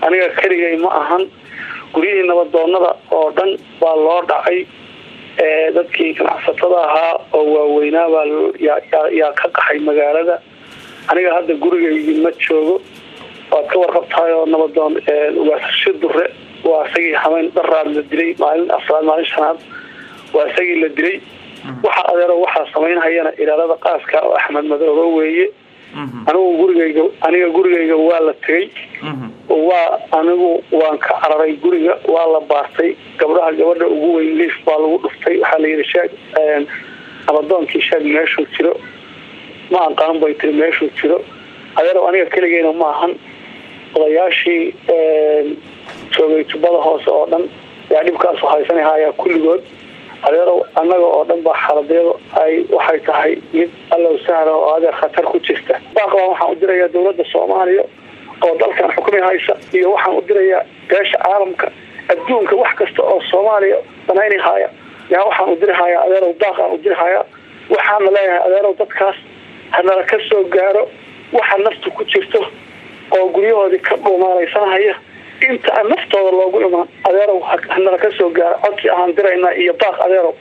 aniga keligay ma ahan guryihii nabadoonada oo dhan baa loo dhacay dadkii ganacsatada ahaa oo waaweynaa baa yaa ka qaxay magaalada aniga hadda gurigaygii ma joogo waad ka warqabtahay oo nabadoon ugaasasho dure waa isagii hameyn dharaad la dilay maalin afraad maalin shanaad waa isagii la dilay waxa adeero waxaa samaynhayana ilaalada qaaska oo axmed madoobe weeye anigu gurigayga aniga gurigayga waa la tegay waa anigu waan ka cararay guriga waa la baartay gabdhaha gabadha ugu weyn liif baa lagu dhuftay waxaa la yidhi shaag nabadoonkii shaag meeshuu jiro ma aqaan bay tiri meeshuu jiro adeero aniga keligeyna ma ahan odayaashii joogay tubada hoose oo dhan ayaa dhibkaasu haysanahaayaa kulligood adeerow annaga oo dhan baa xaladyadu ay waxay tahay mid allow sahla oo adeer khatar ku jirta baaqbaa waxaan u dirayaa dowladda soomaaliya oo dalkan xukmi haysa iyo waxaan u dirayaa beesha caalamka adduunka wax kasta oo soomaaliya banaynahaya yaa waxaan u dirihayaa adeerow daaqaan u dirihayaa waxaana leeyahay adeerow dadkaas hanala ka soo gaaro waxa naftu ku jirto oo guryahoodii ka dhuumaalaysanhaya inta aan naftooda loogu imaan adeerow hanala ka soo gaaro codsi ahaan diraynaa iyo baaq adeerow